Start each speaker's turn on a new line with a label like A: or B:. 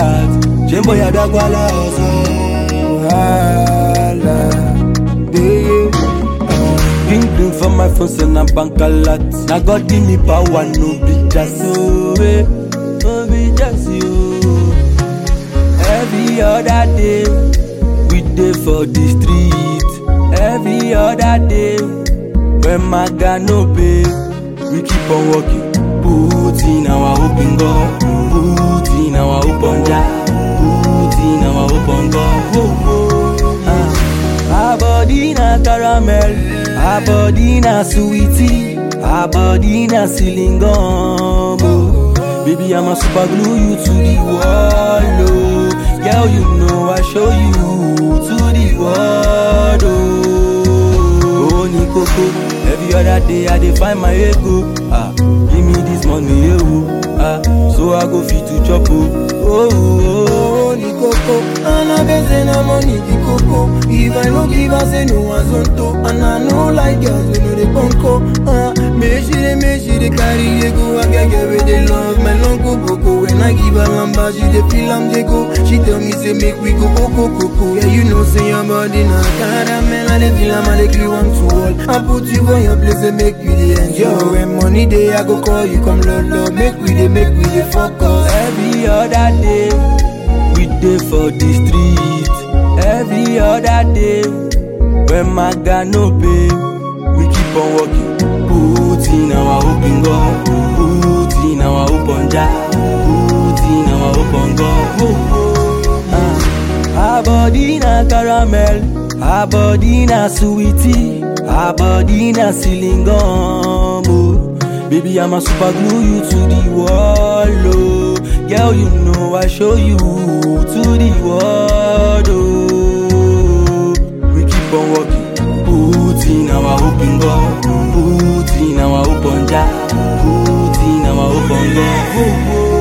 A: heart. Jembo ya dagwala ozo. Wahala. Yeah. Ring ring for my phone, send a bank a lot. Now God give me power, no be just you, eh. no be just you. Every other day, we dey for the street. Every other day, when my guy no pay, we keep on working. Put in our open God, put in our open jar, put in our open God. Whoa, whoa. Ah. Our body na caramel, our body na sweetie, our body na ceiling gum. Oh. Baby, I'm a super glue you to the wall. Oh. Girl, you know I show you to the world. Oh, oh Nikoko, every other day I dey find my ego. Ah, give me this money, eh, oh. Ah, so I go fit to chop. Oh, oh, oh, oh Nikoko.
B: And I been say na money the coco. If I no give her say no one zonto. And I know like girls we know the conco. Uh, me she dey me she dey carry dey go. I get get with the love my long go coco. When I give her lamba she dey feel am dey go. She tell me say make we go coco coco. Yeah you know say your body na caramel. I dey feel am I dey glue am to wall. I put you for your place and make you dey enjoy. When money dey I go call you come love love. Make we dey make we dey focus.
A: Every other day, we dey for the street. Every other day, when my guy no pay, we keep on working. Put in our open God, put in our open jar, put in our open God. Whoa, whoa. Ah. Our body na caramel, our body na sweetie, our body na ceiling gum. Oh. Baby, I'm a super glue you to the wall. Oh. Girl, you know I show you to the world. Oh. We keep on working, put in our open God, put in our open jar, put in our open God. Oh, oh.